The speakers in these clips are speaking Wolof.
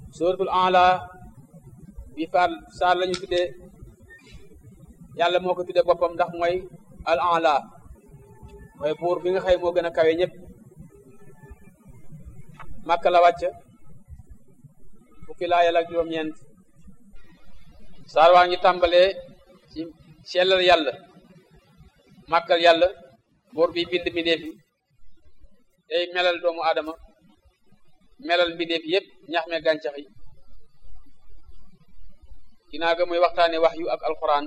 suratul A'la bi faar saar lañu tuddee yàlla moo ko tuddee boppam ndax mooy al A'la mooy buur bi nga xëy moo gën a kawe ñëpp Makka la wàcc fukki laayal ak juróom-ñeent saar waa ngi tàmbalee ci sellal yàlla màggal yàlla buur bi bind mbindeef yi tey melal doomu aadama melal mbindeef yëpp ñax me gàncax yi ginnaaw ga muy waxtaane wax yu ak alquran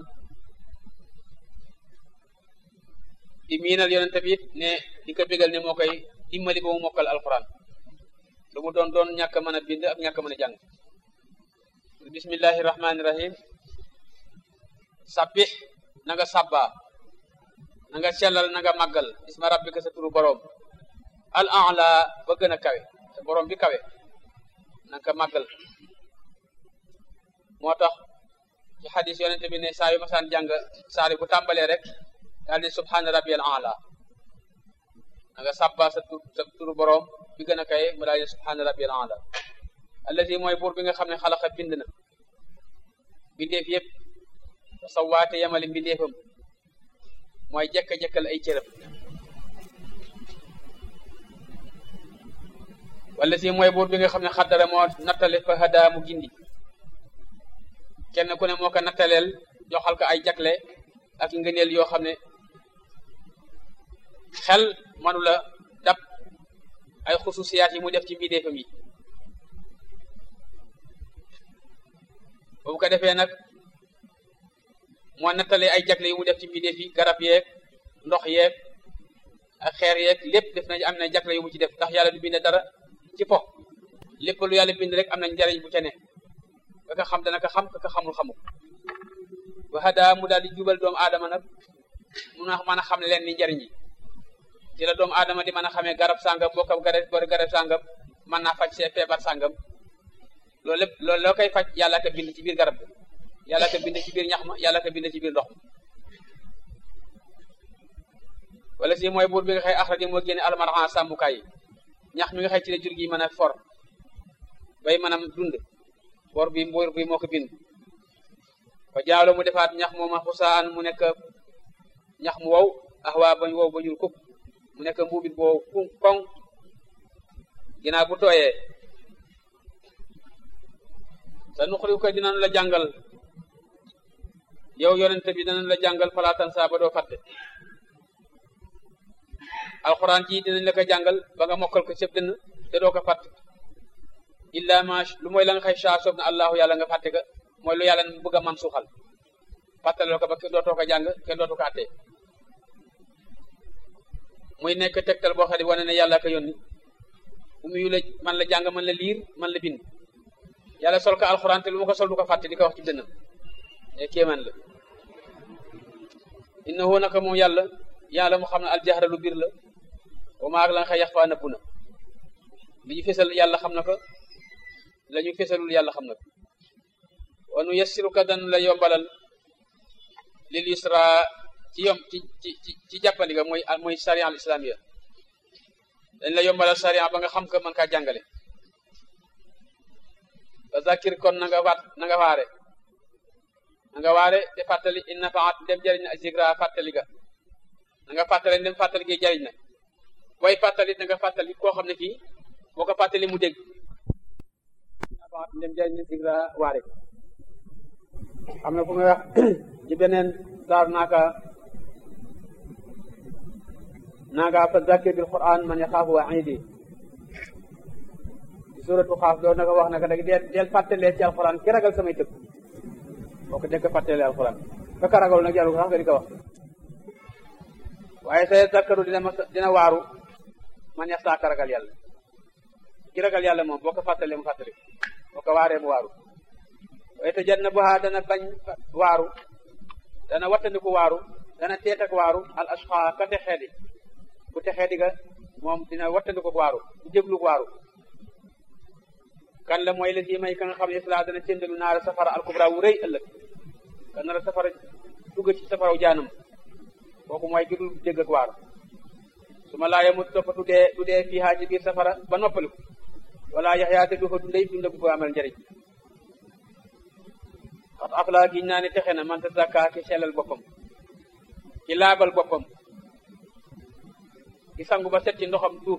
di miinal yonente bi it ne di ko bégal ne moo koy dimbali ba mu mokkal alquran lu mu doon doon ñàkk mën a bind ak ñàkk mën a jàng bismillahi rahmani rahim sabbih na nga sabba na nga sellal na nga màggal isma rabbika sa turu boroom al a'la ba gën a kawe te boroom bi kawe na nga ko màggal moo tax ci xadis yonente bi ne saa yu masaan jàng saari bu tàmbalee rek daal di subhaana rabbiyal a'la na nga sabba sa tur sa turu boroom bi gën a kawe mu daal di subhaana rabbiyal a'la allazi mooy buur bi nga xam ne xalaqa bind na bindeef yëpp sawaate yamali mbindeefam mooy jekka-jekkal ay cëram wala si mooy buur bi nga xam ne xaddara moo nattale fa hadaa mu gindi kenn ku ne moo ko nattaleel joxal ko ay jagle ak ngëneel yoo xam ne xel manu la dab ay xususiyaat yi mu def ci mbindeefam yi boobu ko defee nag moo nattale ay jagle yu mu def ci mbindeef yi garab yeeg ndox yeeg ak xeer yeeg lépp def nañ am na jagle yu mu ci def ndax yàlla du bind dara ci po lépp lu yàlla bind rek am na njariñ bu ca ne ka ka xam dana ko xam ka ka xamul xamul wa hada mu daal di jubal doomu aadama nag mun a mën a xam leen ni njariñ yi ci la doomu aadama di mën a xamee garab sàngam bokkam garab bor garab sàngam mën naa faj see feebar sàngam loolu lépp loolu loo koy faj yàlla ko bind ci biir garab bi yàlla ko bind ci biir ñax ma yàlla ko bind ci biir ndox ma wala si mooy buur bi nga xëy axraji moo génne almaran sàmmukaay yi ñax mi nga xëy ci la jur gi mën a for bay mën a dund bor bi buur bi moo ko bind fa jaalo mu defaat ñax mooma xusaan mu nekk ñax mu wow ax waa bañ wow ba ñul kuk mu nekk mbuubit boo ku koŋ ginnaaw bu tooyee sa nuqri ko dinañ la jàngal yow yonente bi dinañ la jàngal falaatan saa ba doo fàtte alxuraan ji dinañ la ko jàngal ba nga mokkal ko sëb dënn te doo ko fàtte illa ma lu mooy la nga xëy saa soob na allahu yàlla nga fàtte ka mooy lu yàlla bëgg a man suuxal fàttaloo ko ba kenn dootoo ko jàng kenn dootu ko àttee muy nekk tegtal boo xam ne wane ne yàlla ko yónni bu muy la man la jàng man la liir man la bind yàlla sol ko alxuraan te lu ma ko sol du ko fàtte di ko wax ci dënnam e kéemaan la innahu naka moom yàlla yàlla mu xam ne aljahra lu biir la wa maa ak la nga xëy yax faa nëbbu na li ñu fesal yàlla xam na ko la ñu fesalul yàlla xam na ko wa nu yassiruka dan la yombalal lil yusra ci yom ci ci ci jàppandi ga mooy mooy sariya al islamia dañ la yombalal sariya ba nga xam ko mën kaa jàngale fa zakir kon na nga waat na nga waare na nga waare te fàttali in nafaat dem jëriñ na zikra fàttali ga na nga fàttali dem fàttali gi jëriñ na booy fàttali na nga fàttali koo xam ne kii boo ko fàttali mu dégg nafaat dem jëriñ na zikra waare am na fu nga wax ci beneen saar naaka naaka fa zakir bil quran man yaxaafu waidi suratu xaaf doon na ko wax naka dag deel deel fàttalee ci alxuraan ki ragal samay tëgg boo ko dekk fàttalee alxuraan ka ragal nag jarul sax nga di ko wax waaye say zakkaru dina ma dina waaru man yax saaka ragal yàlla ki ragal yàlla moom boo ko fàttalee mu fàttali boo ko waaree mu waaru waaye te jat na buhaa dana bañ waaru dana wattandiku waaru dana teet ak waaru al ashqa ka texee di bu texee di ga moom dina wattandiku waaru du jéglu waaru kan la mooy la si may ka nga xam ne isla dana cëndalu naara safara alkubra wu rëy ëllëg ka nara safara dugg ci safaraw jaanam kooku mooy ki dul dégg ak waaru su ma laaya mu topp du dee du dee fii haa ci biir safara ba noppaliku wala yaxyaa te du fa dundee dund bu ko amal njëriñ xat afla giñ naa ne texe na man tazakka ki sellal boppam ki laabal boppam ki sangu ba set ci ndoxam tuub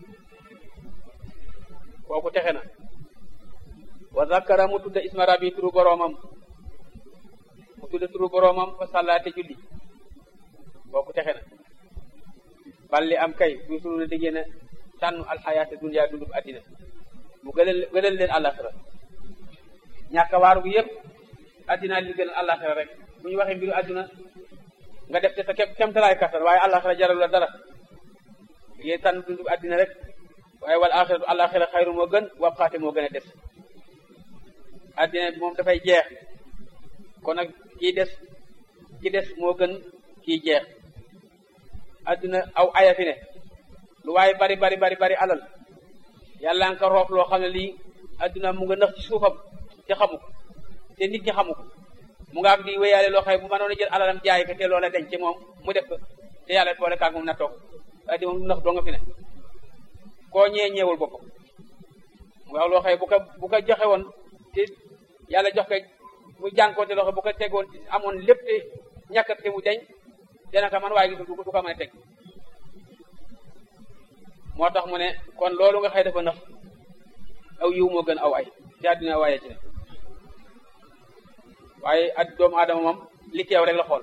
kooku texe na wa zakara mu tudda isma rabbi turu boroomam mu tudda turu boroomam fa sàllaate julli kooku texe na balli am kay duusulu na diggée na tànn alxayaata dunya dundub addina mu gënal gënal leen àllaxira ñàkk a waaru bu yëpp addina li gënal àllaxira rek bu ñu waxee mbiru adduna nga def te sa kem kemtalaay kattan waaye àllaxira jaral la dara yéen tànn dundub addina rek waaye wal axiratu àllaxira xayru moo gën wabxaate moo gën a des addina bi moom dafay jeex kon nag kii des ki des moo gën kii jeex adduna aw aya fi ne lu waaye bari bari bari bari alal yàlla nga ko roof loo xam ne lii adduna mu nga nëx ci suufam te xamu ko te nit ñi xamu ko mu nga am di wéyaale loo xam bu mënoon a jël alalam jaay ko te loola denc ci moom mu def ko te yàlla boole kaag moom na toog waaye di moom lu nëx doo nga fi ne koo ñee ñeewul boppam mu nga loo xam bu ko bu ko joxe woon te yàlla jox ko mu jànkoote loo xam bu ko tegoon amoon lépp te ñàkk te mu deñ dana ko man waaye gisul du ko mën a teg moo tax mu ne kon loolu nga xëy dafa nax aw yiw moo gën aw ay ci àddina waaye ci ne waaye at doomu aadama moom li teew rek la xool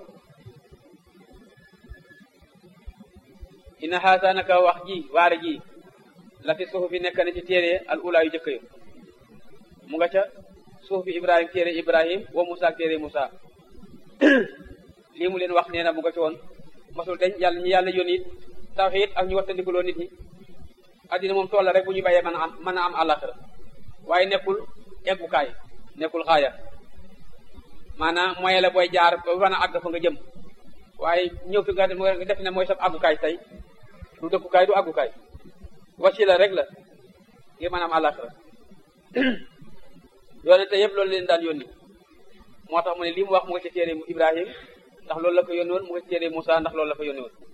ina xaasa naka wax ji waare ji la fi suufi nekk na ci téere al ula yu jëkk yu mu nga ca suufi ibrahim téere ibrahim wa musa ak téere musa lii mu leen wax nee na mu nga ci woon masul dañ yàlla ñu yàlla yónni it tawxiid ak ñu wattandikuloo nit ñi addina moom tool la rek bu ñu bàyyee mën a am mën a am àllaxira waaye nekkul eggukaay nekkul xaaya maanaam moyen la booy jaar ba mën a àgg fa nga jëm waaye ñëw fi nga def ne mooy sab àggukaay tey du dëkkukaay du àggukaay wasila rek la ngir mën a am àllaxira yoone te yëpp loolu leen daan yónni moo tax mu ne lii mu wax mu nga ci téere Ibrahim ndax loolu la ko yónni woon mu nga ci téere Moussa ndax loolu la ko yónni woon